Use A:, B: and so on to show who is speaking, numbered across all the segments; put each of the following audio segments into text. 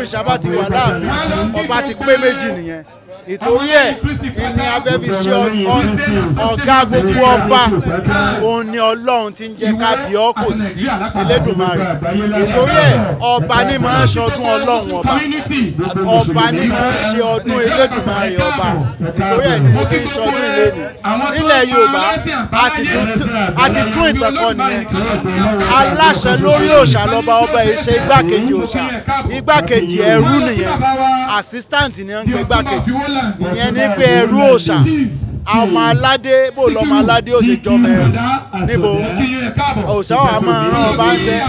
A: òrìṣà bá ti wà láàfin ọba ti pé méjì nìyẹn ìtorí ẹ̀ ní abẹ́bí ṣe ọ̀gá gbogbo ọba òun ni ọlọ́run ti ń jẹ́ ká bí ọ́ kò sí elédùnmarè ìtorí ẹ̀ ọba ní máa ń ṣọdún ọlọ́run ọba ọba ní máa ń ṣe ọdún elédùnmarè ọba ìtorí ẹ̀ ni mo fi ń ṣọdún ilé ni nílẹ̀ yorùbá a ti tún ìtàn kọ nìyẹn aláṣẹ lórí òòṣà lọ́ba ọba yìí ṣe igbákejì òòṣà igbákejì ẹrú nìyẹn assistant ni wọ́n ń pe igbákejì ìyẹn ní pé ẹrú òòṣà ọmọ aládé bó lọmọ aládé ó ṣe jọmọ ẹrú níbo òòṣà wà máa rán ọba ń ṣe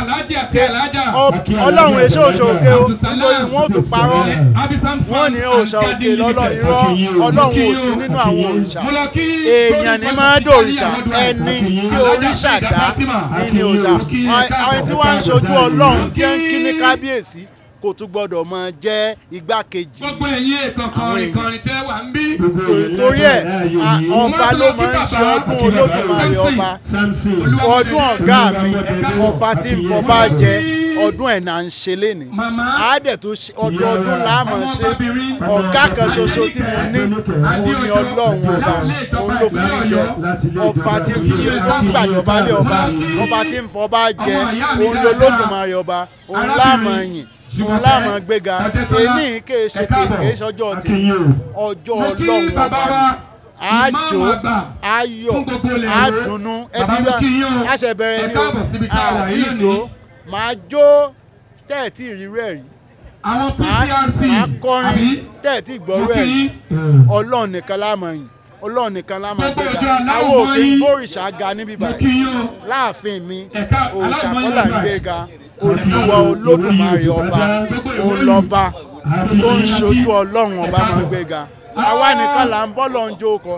A: ọlọ́run èso òṣòkè o nítorí wọn ò tún parọ́ wọn ní òòṣà òkè lọ́lọ́ irọ́ ọlọ́run ò sí nínú àwọn òrìṣà èèyàn ní máa dò òrìṣà ẹni tí òrìṣà dá ní ní òòṣà àwọn tí wọ́n ń ṣojú ọlọ́run tí ń kí ní kábíyèsí kò tún gbọdọ̀ máa jẹ́ igbákejì.
B: gbogbo ẹ̀yin èèkàn kọrin kọrin tẹ́ wà ń bí.
A: torí ẹ̀ ọba ló máa ń ṣe ọdún olódùmarè ọba ọdún ọ̀gá mi ọba tí ń fọba jẹ ọdún ẹ̀ náà ń ṣe léni àádẹ́ tó ọdọọdún láàmú ṣe ọ̀gá kan ṣoṣo tí mo ní òun ni ọlọ́run ọba òun ló fún mi jẹ ọba tí ń fi ó ń gbàjọba lé ọba ọba tí ń fọba jẹ òun ló lódùmarè ọba òun láàmú ẹ̀yìn wọn láàmú gbéga èmi kì í ṣe kì í ṣọjọ́ ti ọjọ́ ọlọ́run ọba àjò ayọ̀ àdùnnú ẹtí bá àṣẹ bẹ̀rẹ̀ ni o àti ìdó máa jó tẹ́ẹ̀tì ìrírú ẹ̀ rí
B: àwọn PCRC
A: máa kọrin tẹ́ẹ̀tì ìgbọ́rú ẹ̀ rí ọlọ́run nìkan láàmú ẹ̀yìn ọlọ́run nìkan láàmú gbéga àwọn òkè bórìṣà ga níbí báyìí láàfin mi òrìṣà kọ́là ń gbéga olúwa olódùmarè ọba òun lọ́ba tó ń ṣojú ọlọ́run ọba máa ń gbéga àwa nìkan là ń bọ́ lọ́n jó kọ.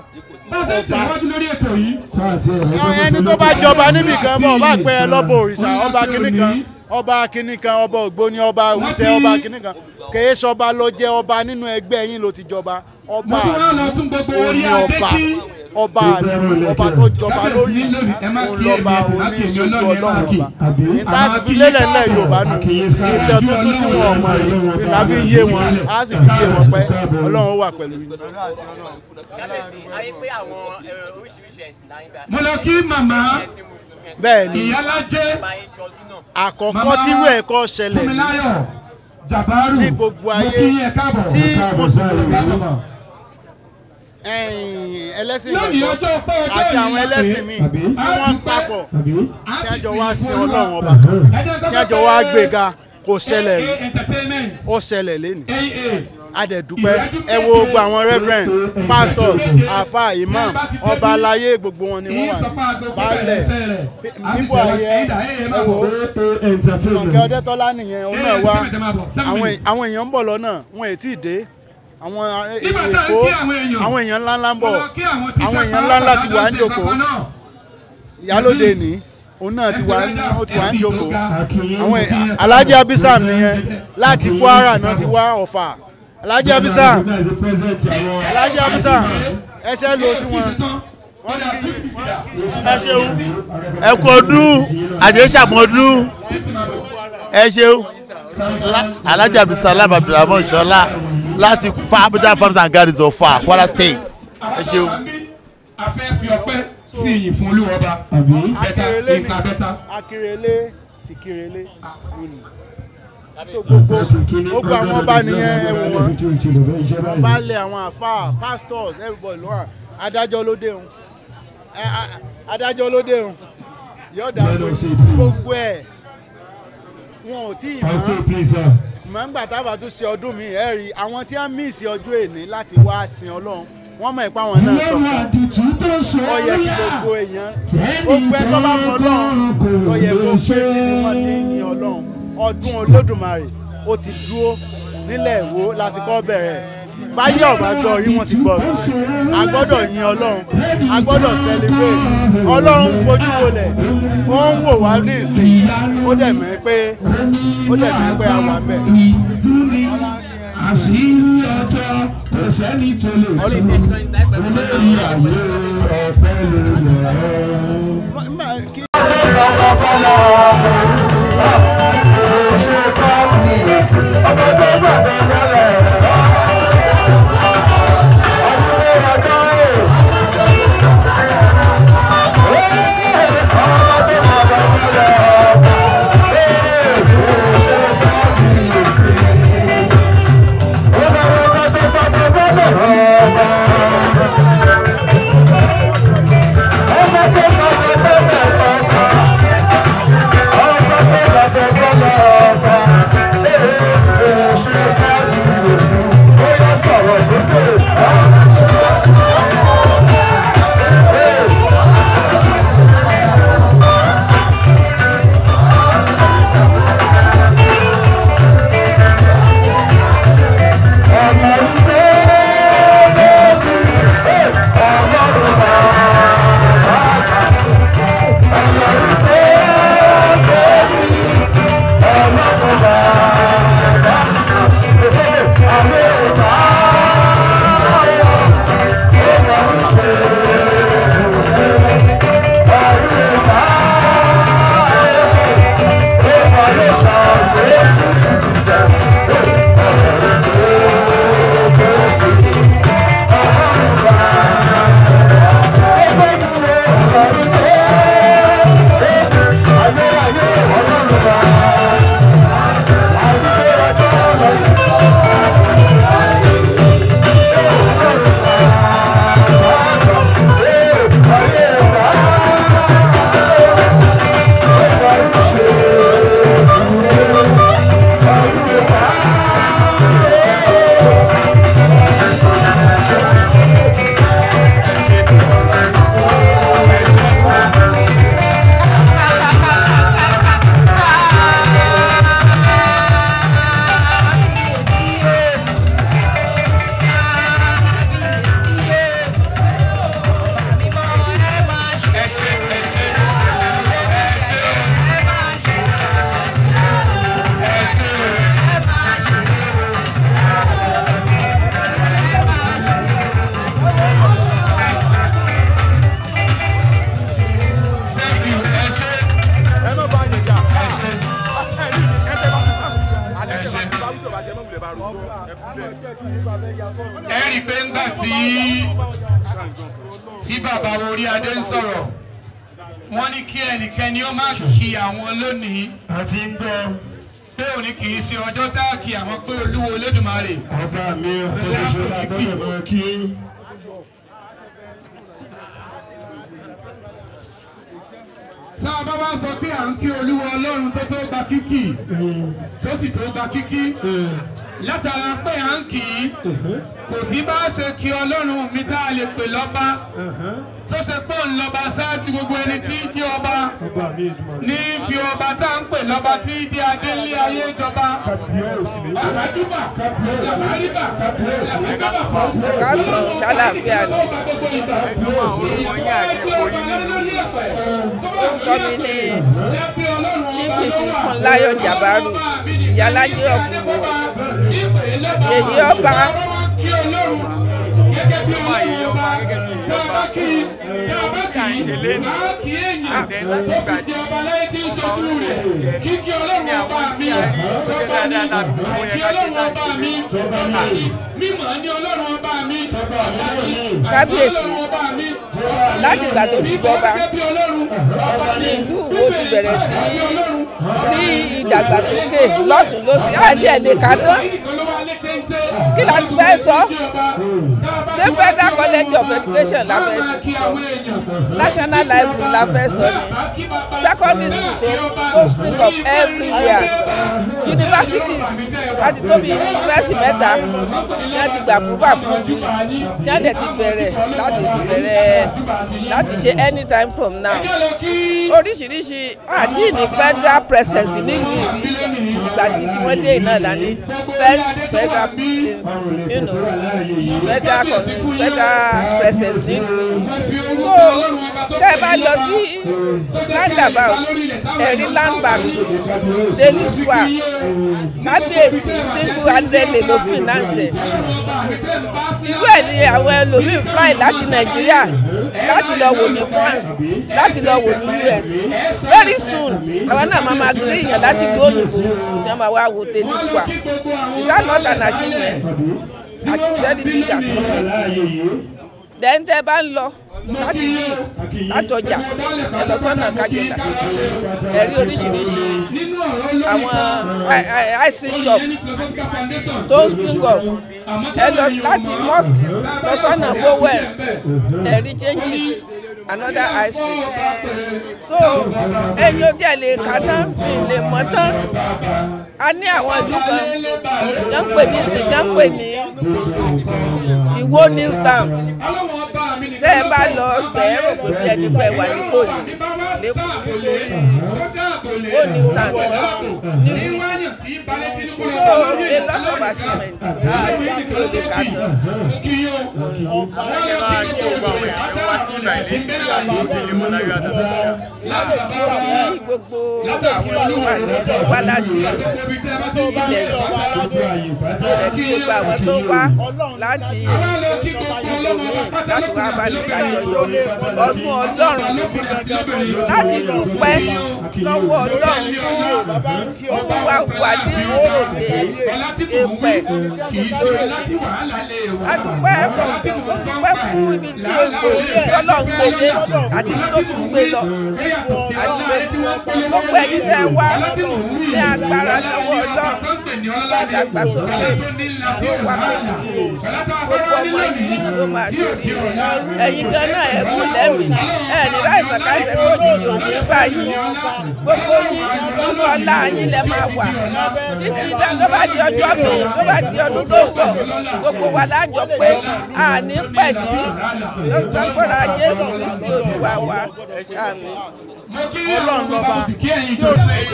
A: ẹni tó bá jọba níbì kan bọ̀ ọba pẹ́ ẹ lọ́bọ̀ òrìṣà ọba kìnnì kan ọba kìnnì kan ọba ògbóni ọba òwúṣẹ́ ọba kìnnì kan kèé sọba ló jẹ́ ọba nínú ẹgbẹ́ yín ló ti jọba ọba òní ọba ọba ọba tó jọba lórí òǹlọba òní ìṣojú ọlọ́run ọba níta sì fi lélẹ̀ ńlẹ̀ yorùbá nù ìtàn tuntun tí wọn mọ̀ rí níta fi yé wọn á sì fi yé wọn pẹ́ ọlọ́run wà pẹ̀lú yín.
B: mo lọ kí màmá
A: bẹ́ẹ̀ ni
B: ìyálájẹ́
A: àkọ́kọ́ tírú ẹ̀kọ́ ṣẹlẹ̀ ní
B: fúnmiláyọ̀ jàbárù
A: ní gbogbo ayé
B: mo kí yín ẹ káàbọ̀
A: tí
B: ẹ káàbọ̀
A: mùsùlùmí
B: ẹ káàbọ̀.
A: ẹ̀yìn ẹlẹ́sìn
B: lónìí
A: ìgbàgbọ́
B: ọjọ́ pé ọjọ́
A: àti àwọn
B: ìyá
A: ẹlẹ́sìn
B: pé
A: míì
B: àbí?
A: tí wọ́n
B: Àbí?
A: papọ̀
B: Àbí?
A: tí wọ́n jọ wá sí ọlọ́run ọba kan tí wọ́n jọ wá gbéga kò ṣẹlẹ̀ rí
B: AA entertainment
A: ó ṣẹlẹ̀ lénìí
B: AA
A: adẹ̀dúpẹ́ ẹ wo gbogbo àwọn reverend pastors àfa imam ọba aláyé gbogbo wọn ni wọ́n wà ní baálẹ̀ níbo ayé ẹ wo mọ̀kẹ́ ọdẹ́tọ́lá nìyẹn òun náà wá àwọn è- àwọn èèyàn ń bọ̀ lọ́nà wọn ò tí ì dé àwọn
B: Nígbà tá à ń
A: èkó
B: kí àwọn èèyàn,
A: àwọn èèyàn ńláńlá ń bọ̀
B: Mo lọ kí àwọn tíṣà
A: àwọn èèyàn ńláńlá ti wà ń
B: pàápàá
A: jòkó
B: lọ́sẹ̀ kankan náà.
A: ìyálóde ní òun náà ti wà ń ó ti wà ń
B: Ẹ̀sìn tó
A: jòkó
B: ga.
A: àwọn è- alhaji abisam nìyẹn láti kwara náà ti wá ọ̀fà alhaji abisam alhaji abisam ẹsẹ̀ lọ sí wọn
C: ẹ ṣeun ẹ kú ọdún àjẹsàmọdún ẹ ṣeun alájà bisalam abdulrahman ṣọlá láti fa abuja farms and gardens of fa kwara state ẹ ṣeun.
B: a fẹ́ fi ọpẹ́ fi ìyìn fún olúwọba bẹ́tà
A: akérèlé ni
B: nǹkan bẹ́tà.
A: akérèlé ti kérèlé lónìí so gbogbo gbogbo àwọn ọba nìyẹn ẹ wò wọn baálẹ̀ àwọn àfáà pastors everybody ló wà adájọ́ ló dé òun ẹ, a- adájọ́ ló dé òun yọ̀ọ̀dà fún gbogbo ẹ̀ wọn ò tí ì mọ̀ mọ̀ ń gbà tábà tún ṣe ọdún mi ẹ̀ rí àwọn tí wọ́n míìsì ọjọ́ èní láti wá sin ọlọ́run wọ́n mọ̀ ipá wọn náà sọ̀kan ó yẹ kí gbogbo èèyàn gbogbo ẹ tó bá mọ ọlọ́run ó yẹ kó pé sí ni wọ́n ti ń yin ọlọ́run ọdún olódùmarè ó ti dúró nílẹ̀ èwo láti kọ́ bẹ̀rẹ̀ báyé ọ̀bá gbọ́ rí wọ́n ti gbọ́ rí a gbọ́dọ̀ yin ọlọ́run a gbọ́dọ̀ celebrate ọlọ́run ń fojú wolẹ̀ ó ń wò wá ní ìsìn ó dẹ̀ mẹ́ pé ó dẹ̀ mẹ́ pé a wà bẹ́ẹ̀.
D: àṣírí ọjọ́ kò sẹ́ni tó lè tú olórí ayé ọ̀pẹ ló yẹ.
A: kí
B: bàbá wo orí adé ń sọ̀rọ̀ wọ́n ní kí ẹnikẹ́ni ó má kí àwọn lónìí
D: àti ń gbọ́
B: pé òní kì í ṣe ọjọ́ tá a kí àwọn pé olúwo olódùmarè
D: ọba mi ọ̀pọ̀ ṣoṣo lágbọ́dọ̀ máa kí.
B: tá a bá wá sọ pé à ń kí olúwo ọlọ́run tó tó gba kíkì tó sì tó gba kíkì látara pé à ń kì í kò sí bá a ṣe kí ọlọ́run mi tá a lè pè lọ́ba tó ṣe pé òun lọ́ba ṣáájú gbogbo ẹni tí í jẹ́ ọba
D: ọba mi ìdùnnú.
B: ní fi ọba tá à ń pè lọ́ba tí í jẹ́ adélé ayé jọba.
D: kábíyèsí mi.
B: àbájúbà làbáríbà làbágbàbà fún.
E: kásán ṣàlàáfíà ni orúkọ mi ní chief mrs funlayo jabaru ìyálàjẹ ọ̀fùnwò yèyí ọba
B: Kíkí ọlọ́run ọba mi, tọ́ba mi, kíkí ọlọ́run ọba mi, tọ́ba mi, mímọ̀ ní ọlọ́run ọba mi, tọ́ba mi,
E: kábíyèsí láti ìgbà tó ti bọ́ba ní ìlú Ìwó ti bẹ̀rẹ̀ sí ní ìdàgbàsókè lọ́tún lọ́sí àti ẹ̀lẹ́ka tán kí la ti fẹ́ sọ ṣé federal college of education la fẹ́ sọ national library la fẹ́ sọ ni secondary school tó tó speak of everywhere universities láti tóbi university mẹ́ta ní wọ́n ti gbà púpà fún ju ní wọ́n dẹ̀ ti bẹ̀rẹ̀ láti bẹ̀rẹ̀ láti ṣe anytime from now oríṣiríṣi àti ní federal presence nílùú ìrí ìgbà tí tí wọ́n dé iná lání first federal you know federal federal presence nílùú ìrí so tẹ́ ẹ bá lọ sí roundabout ẹ̀rí landmark daily square kábíyèsí single handed ló finance irú ẹ̀ ni àwọn ẹlòmíín fly láti nàìjíríà láti lọ wò ní france láti lọ wò ní us very soon àwọn náà máa ma gbé èèyàn láti gbé òyìnbó tí wọ́n máa wá wo daily square is that not an achievement a very big achievement then tẹ́ bá ń lọ láti ní látọjà ẹ lọ sọ́nà kájọta ẹ rí oríṣiríṣi àwọn ice cream shop tó spring up ẹ lọ láti mosque lọ sọ́nà bowel ẹ rí changes another ice cream so ẹyin ó tiẹ̀ lè kà tán lè mọ̀ tán a ní àwọn ìlú kan jẹ́ ń pè ní jẹ́ ń pè ní Ìwó new town tẹ́ ẹ bá lọ bẹ̀ẹ́ rò pé bí ẹni pẹ́ wà ní kòyí lẹ́kọ̀ọ́ ó new town wọ́n pè new city so a lot of achievements ló lè kà tán. ní gbogbo àwọn tó wà ní wá láti ilẹ̀ yìí ilẹ̀ tí gbogbo àwọn tó wá láti ìlú láti wá bá ní ṣàjọyọ̀ ọdún ọlọ́run láti dúpẹ́ lọ́wọ́ ọlọ́run fún wa wà ní òde èpẹ̀ adúpẹ́ adúpẹ́ fún ibi tí egbò tọ́lọ̀ ń gbélé àti ibi tó tún gbé lọ adúpẹ́ gbogbo ẹ̀yin tẹ́ wá ní agbára lọ́wọ́ ọlọ́run ìdàgbàsókè tó wà pẹ̀lú gbogbo ọmọ yìí ló máa ṣe oríire ẹ̀yin gan náà ẹ̀ kú lẹ́mìí ẹ̀ ní láìsàn káìsẹ̀ kó jìjì òní báyìí gbogbo yín nínú ọlá yín lẹ máa wà títí ló bá di ọjọ́ mi ló bá di ọdún tó ń bọ̀ gbogbo wa lájọ pé àní pẹ̀lú lọ́gbọ́ra Jésù Kristi Olúwa wa àmín.
A: ọlọ́run lọ́ba tí ó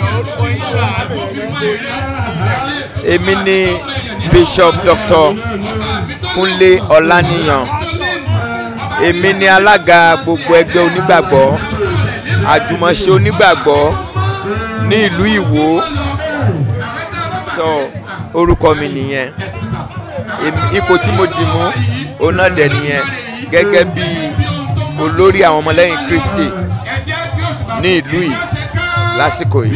F: èmi ni bishop dr kúnlé ọláníyàn èmi ni alága gbogbo ẹgbẹ́ onígbàgbọ́ àjùmọ̀ṣe onígbàgbọ́ ní ìlú ìwó sọ orúkọ mi nìyẹn Èmi- ipò tí mo dì mú òun náà dẹ̀ nìyẹn gẹ́gẹ́ bí olórí àwọn ọmọlẹ́yìn kristi ní ìlú yìí lásìkò yìí.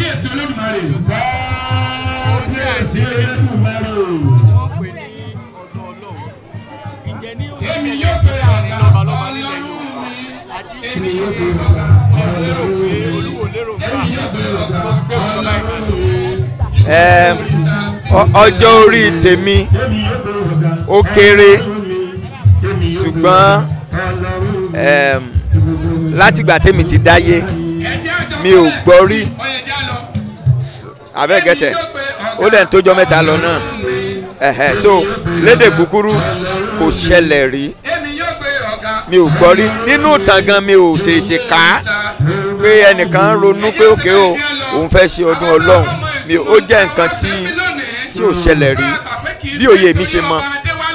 B: Èmi yóò gbé àrùn lọ́balọ́ba nílẹ̀ Yorùbá.
F: Ẹm, ọ- ọjọ́ orí tèmi ó kéré ṣùgbọ́n ẹm, látìgbà tèmi ti dáyé mi ò gbọ́ rí abẹ́gẹ́tẹ̀ ó dẹ̀ ń tójọ́ mẹ́ta lọ náà ẹ̀hẹ̀ so lédè kúkúrú kò ṣẹlẹ̀ rí mi ò gbọ́ rí nínú ìtàn gan mi ò ṣèṣe ká pé ẹnìkan ronú pé òkè o òun fẹ́ ṣe ọdún ọlọ́run mi ò- ó jẹ́ nǹkan tí tí ò ṣẹlẹ̀ rí bí òye mi ṣe mọ.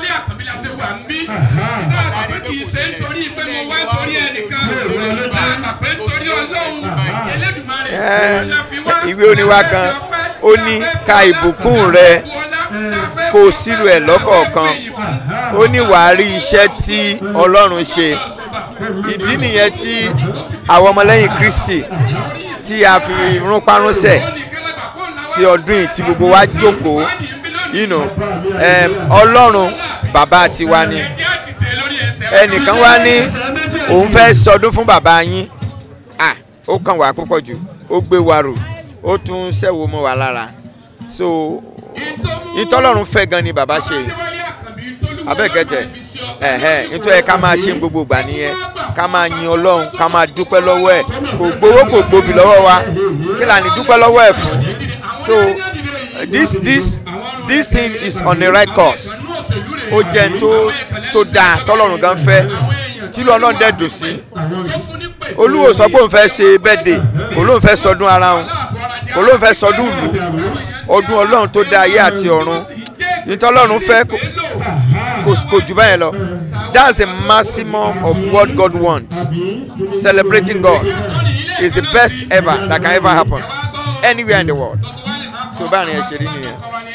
F: Ẹ, ìwé oníwà kan ó ní ka ìbùkún rẹ kó o sírò ẹ̀ lọ́kọ̀ọ̀kan ó ní wàá rí iṣẹ́ tí ọlọ́run ṣe ìdí nìyẹn tí àwọn ọmọlẹ́yìn kristi tí a fi rúnpárúnsẹ̀ sí ọdún yìí tí gbogbo wa jókòó you know, em, ọlọ́run bàbá tiwa ni ẹnìkan wá ní òun fẹ́ sọdún fún bàbá yín ah ó kàn wá púpọ̀ jù ó gbé wa rò ó tún ṣẹ̀wò mọ́ wa lára so ìtọ́lọ́run fẹ́ gan ni bàbá ṣe abẹ́gẹ́tẹ̀ ẹ̀hẹ́ nítorí ẹ ká máa ṣe gbogbo ìgbà nìyẹn ká máa yin ọlọ́run ká máa dúpẹ́ lọ́wọ́ ẹ̀ kò gbowó kò gbòbí lọ́wọ́ wa kí là ní dúpẹ́ lọ́wọ́ ẹ̀ fún so this this this thing is on the right course ó jẹ́ n tó tó dáa tọ́lọ́run gan fẹ́ tí lọ́lọ́run dẹ̀ dùn sí olúwo sọ pé òun fẹ́ ṣe bẹ́ẹ̀dẹ̀ kò lóun fẹ́ sọdún ara òun kò lóun fẹ́ sọdún ìlú ọdún ọlọ́run tó dá ayé àti ọ̀run nítọ́lọ́run fẹ́ kò- kò kò jù báyẹn lọ that's the maximum of what God wants celebrating God is the best ever that can ever happen anywhere in the world so báyìí ẹ ṣe rí nìyẹn.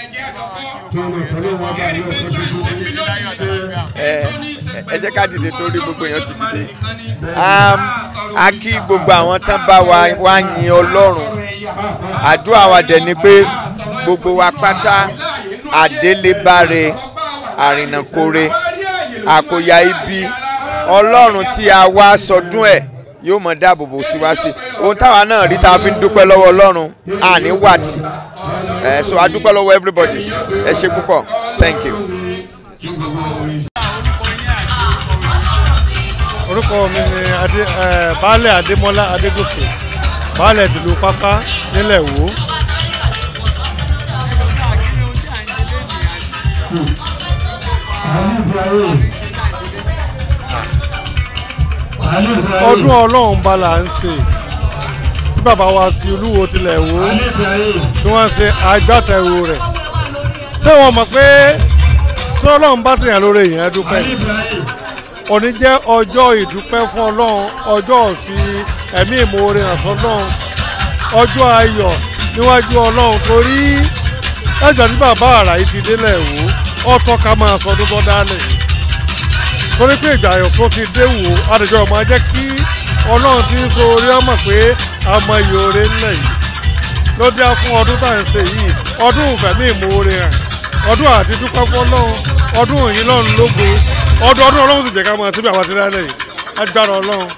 F: ẹ ẹ jẹ́ ká dìde torí gbogbo èèyàn ti dìde um, a kí gbogbo àwọn tán bá wa wá yin ọlọ́run àdúrà wa dẹ̀ ni pé gbogbo wa pátá àdélébáre àrìnàkore àkòyà ibi ọlọ́run tí a wá sọdún ẹ̀ yóò mọ dáàbòbò sí wá sí ohun táwa náà rí tá a fi ń dúpẹ́ lọ́wọ́ ọlọ́run àní wàtí ẹ so a dúpẹ́ lọ́wọ́ everybody ẹ ṣe púpọ̀ thank you.
G: orúkọ mi ni adé ẹ baálẹ̀ adémọ́lá adégòkè baálẹ̀ tìlú pápá nílẹ̀ wò. ọdún ọlọ́run bá là ń ṣe tí bàbá wa ti olúwo tilẹ̀ wò tí wọ́n ṣe agbátẹrù rẹ̀ ṣé wọ́n mọ̀ pé tí ọlọ́run bá ṣèyàn lórí èèyàn dúpẹ́ òní jẹ́ ọjọ́ ìdúpẹ́ fún ọlọ́run ọjọ́ òfi ẹ̀mí ìmoore hàn sọ́lọ́run ọjọ́ ayọ̀ níwájú ọlọ́run torí ẹ̀jọ̀ ní bàbá àrà yìí ti délẹ̀ wò ó tọ́ ká máa sọdún bọ́ dálẹ̀ torí pé ìgbà ayọ̀ tó ti dé wò ó àdìjọ́ máa jẹ́ kí ọlọ́run ti ń so orí ọmọ pé àmọ́ ìyóore ńlẹ̀ yìí ló dé fún ọdún tá à ń ṣe yìí ọdún ìfẹ̀mí ìmoore hàn ọdún àti dúpẹ́ fọlọ́run ọdún òyìn lọ́run lógo ọdún ọdún ọlọ́run sì jẹ́ ká máa síbi àwọn àti lálẹ́ yìí agbára ọlọ́run.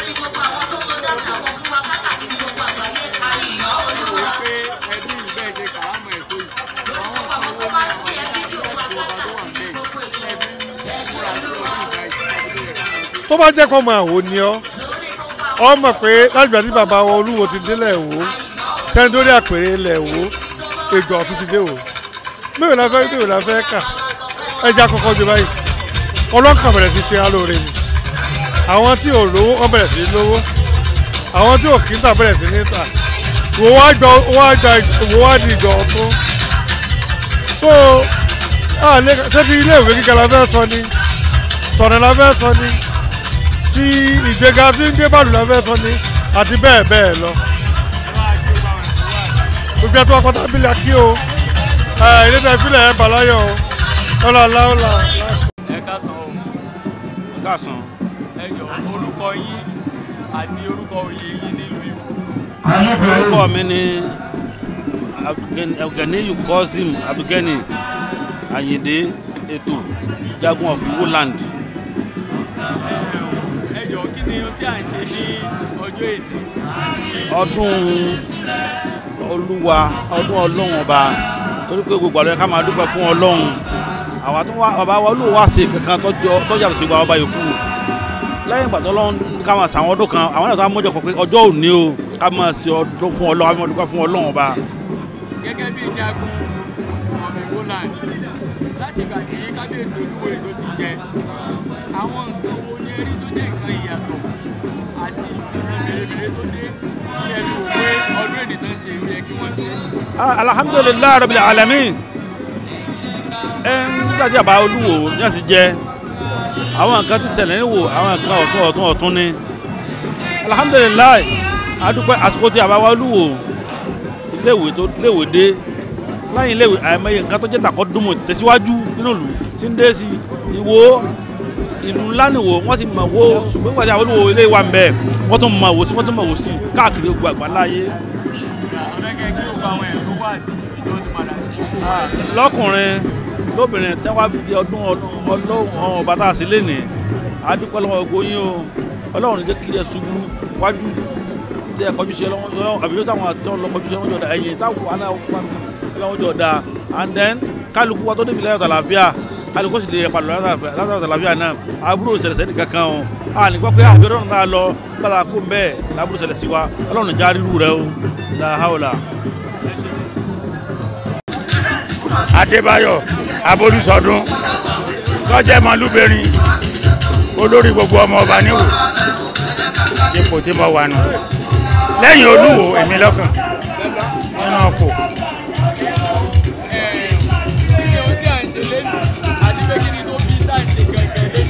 G: tó bá jẹ́ kó máa wò ni ọ́ ọ mọ̀ pé lágbàá tí bàbá wọn olúwo ti délẹ̀ wò tẹ́ńdórí àpèrè ilẹ̀ wò ègbò ọ̀tún ti dé wò mẹ́wàá la fẹ́ mẹ́wàá la fẹ́ kà ẹja kọ́kọ́ jù báyìí ọlọ́kàn bẹ̀rẹ̀ sí ṣe alóore ni àwọn tí ò lówó wọ́n bẹ̀rẹ̀ sí lówó àwọn tí ò kí ń tà bẹ̀rẹ̀ sí ní tà wò wá gbọ́ wò wá gba wò wá di ìgbà ọ̀tún tó ṣé ti ilé ìwé gíga la fẹ́ sọ ni tọ̀nà la fẹ́ sọ ni tí ìgbéga tí ń gbé bàlù la fẹ́ sọ ni àti bẹ́ẹ̀ bẹ́ẹ̀ lọ gbogbo ẹtọ́ pátá bílẹ̀ kí o ilé tẹ fílẹ̀ ẹ̀ bàláyọ̀ o ọlọ́ aláwọ̀lá.
H: ẹ káàsán o
I: káàsán
H: ẹ jọ orúkọ yín àti orúkọ oyè yín nílùú Ìwó.
I: orúkọ mi ni Abdulganiyu Kozim Abdulgani Ayinde Eto jagun of Iwo land.
H: ẹ jọ kí ni tí à ń ṣe ní ọjọ́ èdè
I: ọdún olúwa ọdún ọlọ́run ọba torí pé gbogbo àlọ́ yẹ ká máa dúpẹ́ fún ọlọ́run àwa tó wá bàbá wa olúwa wá sí kankan tọ́jọ́ tọ́jà tó ṣe gba ọba yòókù lẹ́yìn ìgbà tó lọ́n ká máa sàwọn ọdún kan àwọn náà tó wá mọ́jọ pé ọjọ́ òní o ká máa ṣe ọdún fún ọlọ́run ká máa dúpẹ́ fún ọlọ́run ọba.
H: gẹ́gẹ́ bí jagun ọ̀mì roland láti ìgbà tí kábíyèsí olúwo èdò ti jẹ àwọn nǹkan wo ni ẹrí tó jẹ́ nǹkan ìyàtọ̀ àti nǹkan mèremère tó dé tí ẹni wò pé ọdún èdè tó ń ṣe ìwé yẹ kí wọ́n ṣe.
I: Ah, alhamdulilayi rabil alamin ẹ nígbà tí àbá olúwo ní àti jẹ àwọn nǹkan ti ṣẹlẹ̀ níwò àwọn nǹkan ọ̀tún ọ̀tún ọ̀tún ni alhamdulilayi adúpẹ́ àsìkò tí àbá wa olúwo iléèwé tó iléèwé dé láyìn iléèwé àìmọye nǹkan tó jẹ́ tàkọ́ dúnmọ̀ tẹ̀síwájú nínú ìlú tí ń dé sí ìwò ìlú ńlá nìwò wọ́n ti mọ̀ wo ṣùgbọ́n nígbà tí àwọn olúwo ilé wa ń bẹ̀ wọ́n tún mọ̀ wò sí wọ́n tún mọ̀ wò sí káàkiri gbogbo àgbáláyé
H: ọ̀rẹ́gẹ́ kí ó gba àwọn ẹ̀rọ wá àti ibi tí wọ́n ti padà jù.
I: lọkùnrin lóbìnrin tí wàá bí ọdún ọlọ́run ọba tá a sì lé ní adúpẹ́ lọ́wọ́ gbogbo yín o ọlọ́run jẹ́ kí ẹ ṣubú wájú tí ẹ kọjú sí ọlọ́run àbí yóò táwọn àti ọlọ́run kọjú sí ọlọ́run jọ̀dá ẹ̀yìn táwọn ọlọ́run jọ̀dá and then kálukú wa tó débi láyọ̀ tàlàfíà kálukú sì lè padà láyọ̀ tàlàfíà náà àbúrò ìṣẹ̀lẹ̀ sẹ́ni kankan o a ní gbọ́ pé àbí ọlọ́run náà lọ gbọ́dọ̀ kó mbẹ́ lábúrò ìṣẹ̀lẹ̀ sí wa ọlọ́run já rírú rẹ o làhàwọ̀là.
J: adébáyọ̀ abolúsọdún tọ́jẹ́ mọ́lúbẹ̀rin olórí gbogbo ọmọ ọba níwò ipò tí mo wà nù lẹ́yìn olúwo èmi lọ́kàn nínú ọkọ̀
H: kí ni ohun tí à ń ṣe lẹ́nu àti pé kí ni tó bí tá à ń ṣe gẹ́gẹ́ lẹ́nu.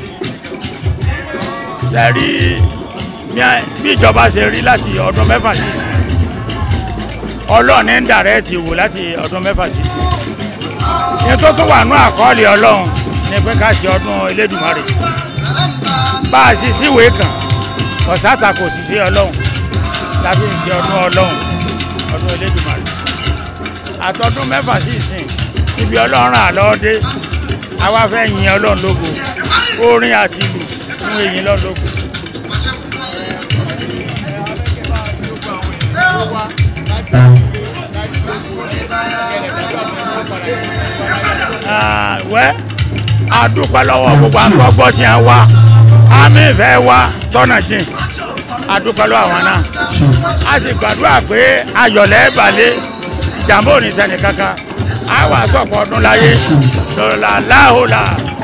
J: sẹ́rí bí ìjọba ṣe rí láti ọdún mẹ́fà sísìn ọlọ́ọ̀ni ń dàrẹ́ẹ̀tì wò láti ọdún mẹ́fà sísìn ní tó tún wà ní àkọọ́lẹ̀ ọlọ́run ni pé ká ṣe ọdún elédùmarè bá a ṣe síwèé kan ọ̀sátà kò sì ṣe ọlọ́run tàbí ń ṣe ọdún ọlọ́run ọdún elédùmarè àtọdún mẹ́fà sí ìsìn ibi ọlọ́run àlọ́ọ́dé àwa fẹ́ yin ọlọ́run lógo orin àti ìlú fún èyí lọ́run lógo. wẹ́ adúpẹ́ lọ́wọ́ gbogbo àgbọ̀gbọ́ tí a wá àmì ìfẹ́ wa tọ́nà jìn adúpẹ́ lọ́wọ́ àwọn náà a sì gbàdúrà pé ayọ̀lẹ́ balẹ̀ ìjàmbá ò ní ṣẹni kankan a wà sọ̀pọ̀ ọdún láyé lọ́la láhùlà.